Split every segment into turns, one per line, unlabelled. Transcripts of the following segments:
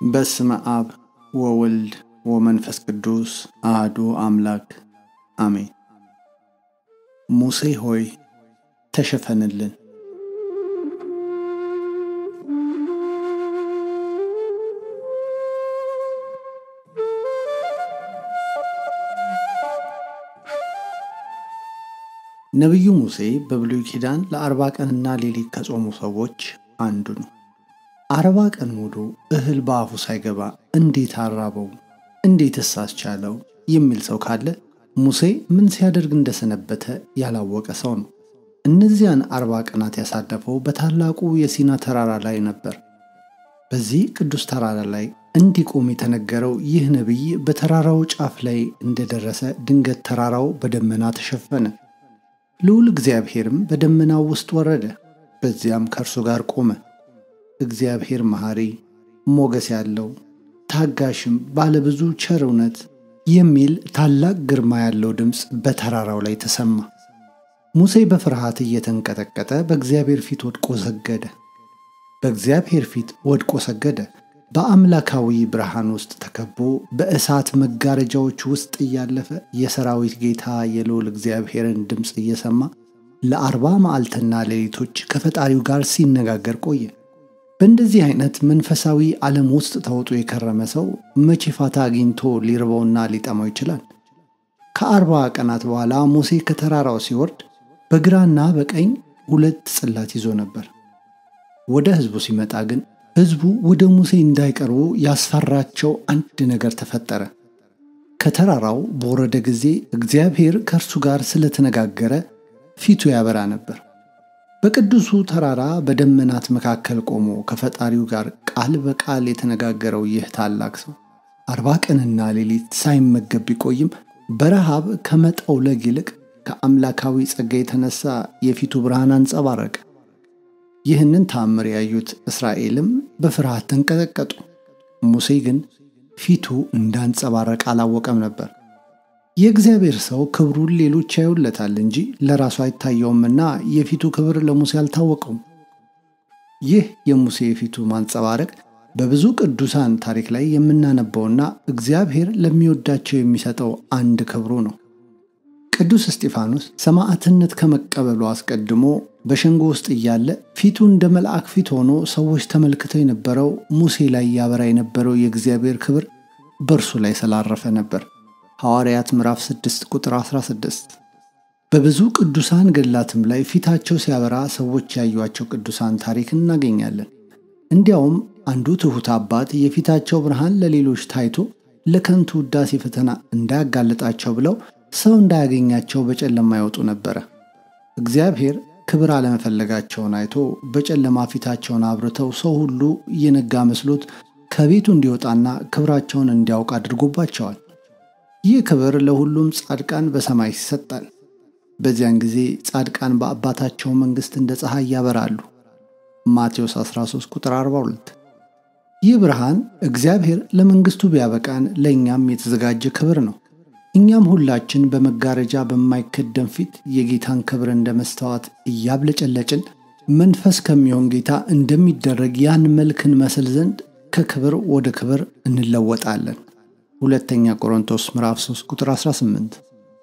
በስመ አብ ወወልድ ወመንፈስ ቅዱስ አህዱ አምላክ አሜን። ሙሴ ሆይ ተሸፈንልን። ነቢዩ ሙሴ በብሉይ ኪዳን ለአርባ ቀንና ሌሊት ከጾሙ ሰዎች አንዱ ነው። አርባ ቀን ሙሉ እህል በአፉ ሳይገባ እንዴት አራበው? እንዴትስ አስቻለው? የሚል ሰው ካለ ሙሴ ምን ሲያደርግ እንደሰነበተ ያላወቀ ሰው ነው። እነዚያን አርባ ቀናት ያሳለፈው በታላቁ የሲና ተራራ ላይ ነበር። በዚህ ቅዱስ ተራራ ላይ እንዲቆም የተነገረው ይህ ነቢይ በተራራው ጫፍ ላይ እንደደረሰ ድንገት ተራራው በደመና ተሸፈነ። ልዑል እግዚአብሔርም በደመናው ውስጥ ወረደ፣ በዚያም ከእርሱ ጋር ቆመ። እግዚአብሔር መሐሪ፣ ሞገስ ያለው ታጋሽም፣ ባለብዙ ቸር እውነት የሚል ታላቅ ግርማ ያለው ድምፅ በተራራው ላይ ተሰማ። ሙሴ በፍርሃት እየተንቀጠቀጠ በእግዚአብሔር ፊት ወድቆ ሰገደ። በእግዚአብሔር ፊት ወድቆ ሰገደ። በአምላካዊ ብርሃን ውስጥ ተከቦ በእሳት መጋረጃዎች ውስጥ እያለፈ የሰራዊት ጌታ የልዑል እግዚአብሔርን ድምፅ እየሰማ ለአርባ መዓልትና ሌሊቶች ከፈጣሪው ጋር ሲነጋገር ቆየ። በእንደዚህ አይነት መንፈሳዊ ዓለም ውስጥ ተውጦ የከረመ ሰው መቼ ፋታ አግኝቶ ሊርበውና ሊጠማው ይችላል? ከአርባ ቀናት በኋላ ሙሴ ከተራራው ሲወርድ በግራና በቀኝ ሁለት ጽላት ይዞ ነበር። ወደ ሕዝቡ ሲመጣ ግን ሕዝቡ ወደ ሙሴ እንዳይቀርቡ ያስፈራቸው አንድ ነገር ተፈጠረ። ከተራራው በወረደ ጊዜ እግዚአብሔር ከእርሱ ጋር ስለተነጋገረ ፊቱ ያበራ ነበር። በቅዱሱ ተራራ በደመናት መካከል ቆሞ ከፈጣሪው ጋር ቃል በቃል የተነጋገረው ይህ ታላቅ ሰው አርባ ቀንና ሌሊት ሳይመገብ ቢቆይም በረሃብ ከመጠውለግ ይልቅ ከአምላካዊ ጸጋ የተነሳ የፊቱ ብርሃን አንጸባረቀ። ይህንን ተአምር ያዩት እስራኤልም በፍርሃት ተንቀጠቀጡ። ሙሴ ግን ፊቱ እንዳንጸባረቀ አላወቀም ነበር። የእግዚአብሔር ሰው ክብሩን ሌሎች ያዩለታል እንጂ ለራሱ አይታየውምና የፊቱ ክብር ለሙሴ አልታወቀውም። ይህ የሙሴ የፊቱ ማንጸባረቅ በብዙ ቅዱሳን ታሪክ ላይ የምናነበውና እግዚአብሔር ለሚወዳቸው የሚሰጠው አንድ ክብሩ ነው። ቅዱስ እስጢፋኖስ ሰማዕትነት ከመቀበሉ አስቀድሞ በሸንጎ ውስጥ እያለ ፊቱ እንደ መልአክ ፊት ሆኖ ሰዎች ተመልክተው የነበረው ሙሴ ላይ ያበራ የነበረው የእግዚአብሔር ክብር በእርሱ ላይ ስላረፈ ነበር። ሐዋርያት ምዕራፍ 6 ቁጥር 16። በብዙ ቅዱሳን ገድላትም ላይ ፊታቸው ሲያበራ ሰዎች ያዩቸው ቅዱሳን ታሪክ እናገኛለን። እንዲያውም አንዱ ትሑት አባት የፊታቸው ብርሃን ለሌሎች ታይቶ ለከንቱ ውዳሴ ፈተና እንዳያጋልጣቸው ብለው ሰው እንዳያገኛቸው በጨለማ ይወጡ ነበረ። እግዚአብሔር ክብር አለመፈለጋቸውን አይቶ በጨለማ ፊታቸውን አብርተው ሰው ሁሉ እየነጋ መስሎት ከቤቱ እንዲወጣና ክብራቸውን እንዲያውቅ አድርጎባቸዋል። ይህ ክብር ለሁሉም ጻድቃን በሰማይ ይሰጣል። በዚያን ጊዜ ጻድቃን በአባታቸው መንግሥት እንደ ፀሐይ ያበራሉ። ማቴዎስ 13 ቁጥር 42። ይህ ብርሃን እግዚአብሔር ለመንግሥቱ ቢያበቃን ለእኛም የተዘጋጀ ክብር ነው። እኛም ሁላችን በመጋረጃ በማይከደን ፊት የጌታን ክብር እንደ መስተዋት እያብለጨለጭን መንፈስ ከሚሆን ጌታ እንደሚደረግ ያን መልክ እንመስል ዘንድ ከክብር ወደ ክብር እንለወጣለን። ሁለተኛ ቆሮንቶስ ምዕራፍ 3 ቁጥር 18።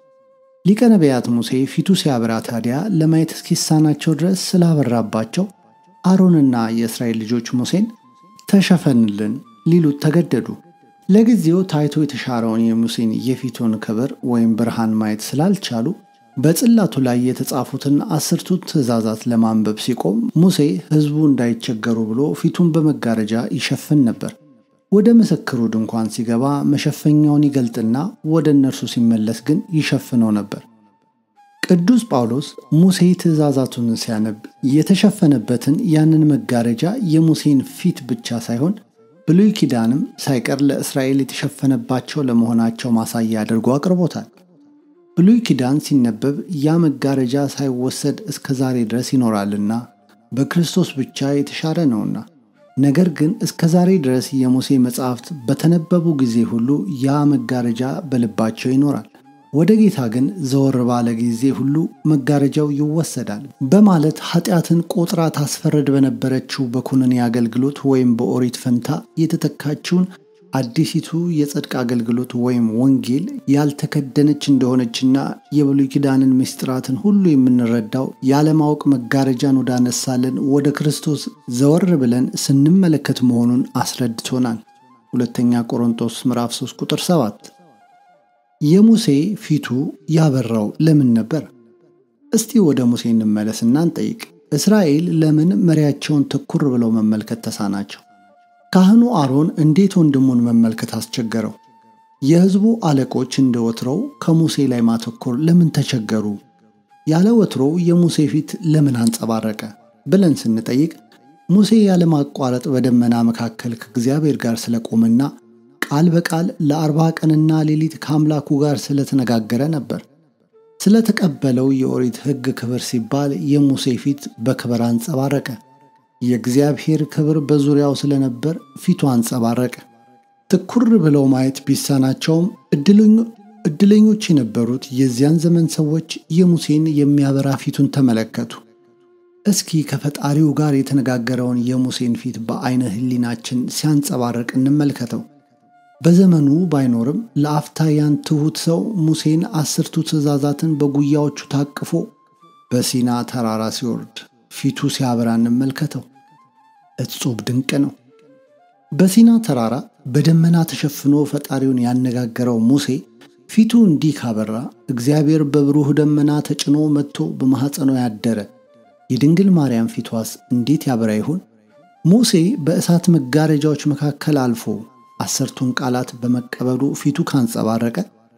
ሊቀ ነቢያት ሙሴ ፊቱ ሲያበራ ታዲያ ለማየት እስኪሳናቸው ድረስ ስላበራባቸው አሮንና የእስራኤል ልጆች ሙሴን ተሸፈንልን ሊሉት ተገደዱ። ለጊዜው ታይቶ የተሻረውን የሙሴን የፊቱን ክብር ወይም ብርሃን ማየት ስላልቻሉ በጽላቱ ላይ የተጻፉትን አስርቱ ትእዛዛት ለማንበብ ሲቆም ሙሴ ሕዝቡ እንዳይቸገሩ ብሎ ፊቱን በመጋረጃ ይሸፍን ነበር። ወደ ምስክሩ ድንኳን ሲገባ መሸፈኛውን ይገልጥና ወደ እነርሱ ሲመለስ ግን ይሸፍነው ነበር። ቅዱስ ጳውሎስ ሙሴ ትእዛዛቱን ሲያነብ የተሸፈነበትን ያንን መጋረጃ የሙሴን ፊት ብቻ ሳይሆን ብሉይ ኪዳንም ሳይቀር ለእስራኤል የተሸፈነባቸው ለመሆናቸው ማሳያ አድርጎ አቅርቦታል። ብሉይ ኪዳን ሲነበብ ያ መጋረጃ ሳይወሰድ እስከ ዛሬ ድረስ ይኖራልና በክርስቶስ ብቻ የተሻረ ነውና። ነገር ግን እስከ ዛሬ ድረስ የሙሴ መጻሕፍት በተነበቡ ጊዜ ሁሉ ያ መጋረጃ በልባቸው ይኖራል። ወደ ጌታ ግን ዘወር ባለ ጊዜ ሁሉ መጋረጃው ይወሰዳል በማለት ኃጢአትን ቆጥራ ታስፈረድ በነበረችው በኩነኔ አገልግሎት ወይም በኦሪት ፈንታ የተተካችውን አዲሲቱ የጽድቅ አገልግሎት ወይም ወንጌል ያልተከደነች እንደሆነችና የብሉይ ኪዳንን ምስጢራትን ሁሉ የምንረዳው ያለማወቅ መጋረጃን ወዳነሳለን ወደ ክርስቶስ ዘወር ብለን ስንመለከት መሆኑን አስረድቶናል። ሁለተኛ ቆሮንቶስ ምዕራፍ 3 ቁጥር 7 የሙሴ ፊቱ ያበራው ለምን ነበር? እስቲ ወደ ሙሴ እንመለስና እንጠይቅ። እስራኤል ለምን መሪያቸውን ትኩር ብለው መመልከት ተሳናቸው? ካህኑ አሮን እንዴት ወንድሙን መመልከት አስቸገረው? የሕዝቡ አለቆች እንደ ወትሮው ከሙሴ ላይ ማተኮር ለምን ተቸገሩ? ያለ ወትሮው የሙሴ ፊት ለምን አንጸባረቀ ብለን ስንጠይቅ ሙሴ ያለማቋረጥ በደመና መካከል ከእግዚአብሔር ጋር ስለቆመና ቃል በቃል ለአርባ ቀንና ሌሊት ከአምላኩ ጋር ስለተነጋገረ ነበር። ስለተቀበለው የኦሪት ሕግ ክብር ሲባል የሙሴ ፊት በክብር አንጸባረቀ። የእግዚአብሔር ክብር በዙሪያው ስለነበር ፊቱ አንጸባረቀ። ትኩር ብለው ማየት ቢሳናቸውም ዕድለኞች የነበሩት የዚያን ዘመን ሰዎች የሙሴን የሚያበራ ፊቱን ተመለከቱ። እስኪ ከፈጣሪው ጋር የተነጋገረውን የሙሴን ፊት በዐይነ ሕሊናችን ሲያንጸባርቅ እንመልከተው። በዘመኑ ባይኖርም ለአፍታ ያን ትሑት ሰው ሙሴን አስርቱ ትእዛዛትን በጉያዎቹ ታቅፎ በሲና ተራራ ሲወርድ ፊቱ ሲያበራ እንመልከተው። እጹብ ድንቅ ነው። በሲና ተራራ በደመና ተሸፍኖ ፈጣሪውን ያነጋገረው ሙሴ ፊቱ እንዲህ ካበራ እግዚአብሔር በብሩህ ደመና ተጭኖ መጥቶ በማኅፀኗ ያደረ የድንግል ማርያም ፊቷስ እንዴት ያበራ ይሆን? ሙሴ በእሳት መጋረጃዎች መካከል አልፎ አስርቱን ቃላት በመቀበሉ ፊቱ ካንጸባረቀ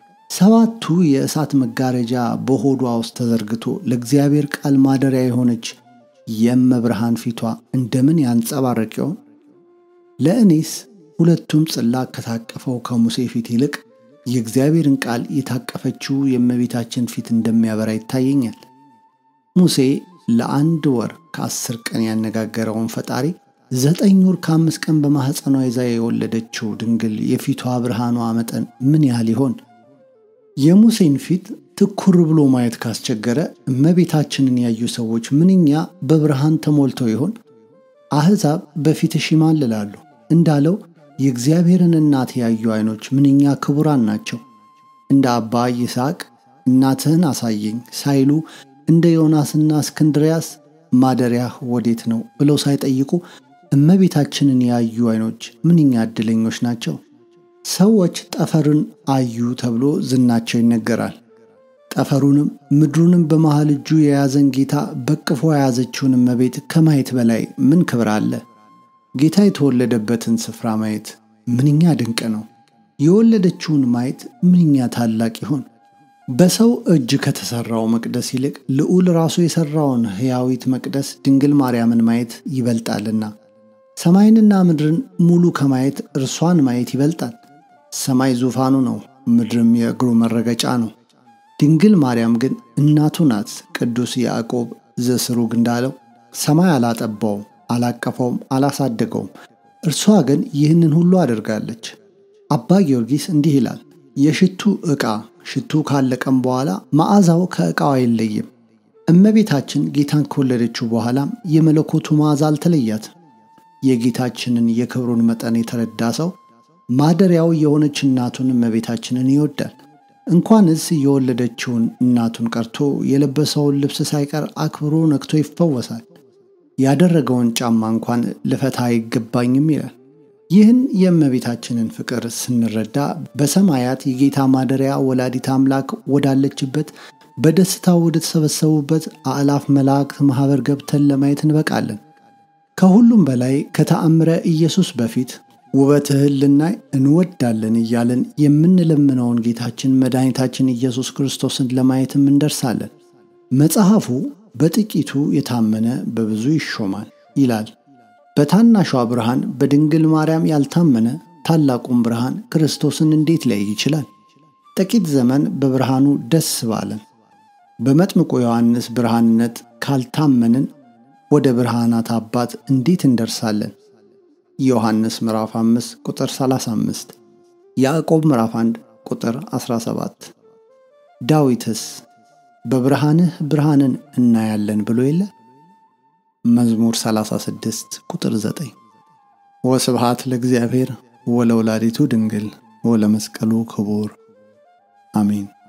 ሰባቱ የእሳት መጋረጃ በሆዷ ውስጥ ተዘርግቶ ለእግዚአብሔር ቃል ማደሪያ የሆነች የእመብርሃን ፊቷ እንደምን ያንጸባረቅ ይሆን? ለእኔስ ሁለቱም ጽላት ከታቀፈው ከሙሴ ፊት ይልቅ የእግዚአብሔርን ቃል የታቀፈችው የእመቤታችን ፊት እንደሚያበራ ይታየኛል። ሙሴ ለአንድ ወር ከአስር ቀን ያነጋገረውን ፈጣሪ ዘጠኝ ወር ከአምስት ቀን በማኅፀኗ ይዛ የወለደችው ድንግል የፊቷ ብርሃኗ መጠን ምን ያህል ይሆን? የሙሴን ፊት ትኩር ብሎ ማየት ካስቸገረ እመቤታችንን ያዩ ሰዎች ምንኛ በብርሃን ተሞልተው ይሆን? አሕዛብ በፊትሽ ይማልላሉ እንዳለው የእግዚአብሔርን እናት ያዩ ዐይኖች ምንኛ ክቡራን ናቸው። እንደ አባ ይስሐቅ እናትህን አሳየኝ ሳይሉ እንደ ዮናስና እስክንድርያስ ማደሪያህ ወዴት ነው ብለው ሳይጠይቁ እመቤታችንን ያዩ ዐይኖች ምንኛ ዕድለኞች ናቸው። ሰዎች ጠፈርን አዩ ተብሎ ዝናቸው ይነገራል። ጠፈሩንም ምድሩንም በመሃል እጁ የያዘን ጌታ በቅፎ የያዘችውን እመቤት ከማየት በላይ ምን ክብር አለ? ጌታ የተወለደበትን ስፍራ ማየት ምንኛ ድንቅ ነው። የወለደችውን ማየት ምንኛ ታላቅ ይሆን? በሰው እጅ ከተሠራው መቅደስ ይልቅ ልዑል ራሱ የሠራውን ሕያዊት መቅደስ ድንግል ማርያምን ማየት ይበልጣልና ሰማይንና ምድርን ሙሉ ከማየት እርሷን ማየት ይበልጣል። ሰማይ ዙፋኑ ነው፣ ምድርም የእግሩ መረገጫ ነው። ድንግል ማርያም ግን እናቱ ናት። ቅዱስ ያዕቆብ ዘስሩግ እንዳለው ሰማይ አላጠባውም፣ አላቀፈውም፣ አላሳደገውም፣ እርሷ ግን ይህንን ሁሉ አድርጋለች። አባ ጊዮርጊስ እንዲህ ይላል፣ የሽቱ ዕቃ ሽቱ ካለቀም በኋላ መዓዛው ከዕቃው አይለይም። እመቤታችን ጌታን ከወለደችው በኋላም የመለኮቱ መዓዛ አልተለያትም። የጌታችንን የክብሩን መጠን የተረዳ ሰው ማደሪያው የሆነች እናቱን እመቤታችንን ይወዳል። እንኳንስ የወለደችውን እናቱን ቀርቶ የለበሰውን ልብስ ሳይቀር አክብሮ ነክቶ ይፈወሳል። ያደረገውን ጫማ እንኳን ልፈታ አይገባኝም ይላል። ይህን የእመቤታችንን ፍቅር ስንረዳ በሰማያት የጌታ ማደሪያ ወላዲት አምላክ ወዳለችበት በደስታ ወደ ተሰበሰቡበት አእላፍ መላእክት ማኅበር ገብተን ለማየት እንበቃለን። ከሁሉም በላይ ከተአምረ ኢየሱስ በፊት ውበትህን ልናይ እንወዳለን እያለን የምንለምነውን ጌታችን መድኃኒታችን ኢየሱስ ክርስቶስን ለማየትም እንደርሳለን። መጽሐፉ በጥቂቱ የታመነ በብዙ ይሾማል ይላል። በታናሿ ብርሃን በድንግል ማርያም ያልታመነ ታላቁን ብርሃን ክርስቶስን እንዴት ሊያይ ይችላል? ጥቂት ዘመን በብርሃኑ ደስ ባለን። በመጥምቁ ዮሐንስ ብርሃንነት ካልታመንን ወደ ብርሃናት አባት እንዴት እንደርሳለን? ዮሐንስ ምዕራፍ 5 ቁጥር 35፣ ያዕቆብ ምዕራፍ 1 ቁጥር 17። ዳዊትስ በብርሃንህ ብርሃንን እናያለን ብሎ የለ? መዝሙር 36 ቁጥር 9 ወስብሃት ለእግዚአብሔር ወለወላዲቱ ድንግል ወለመስቀሉ ክቡር አሜን።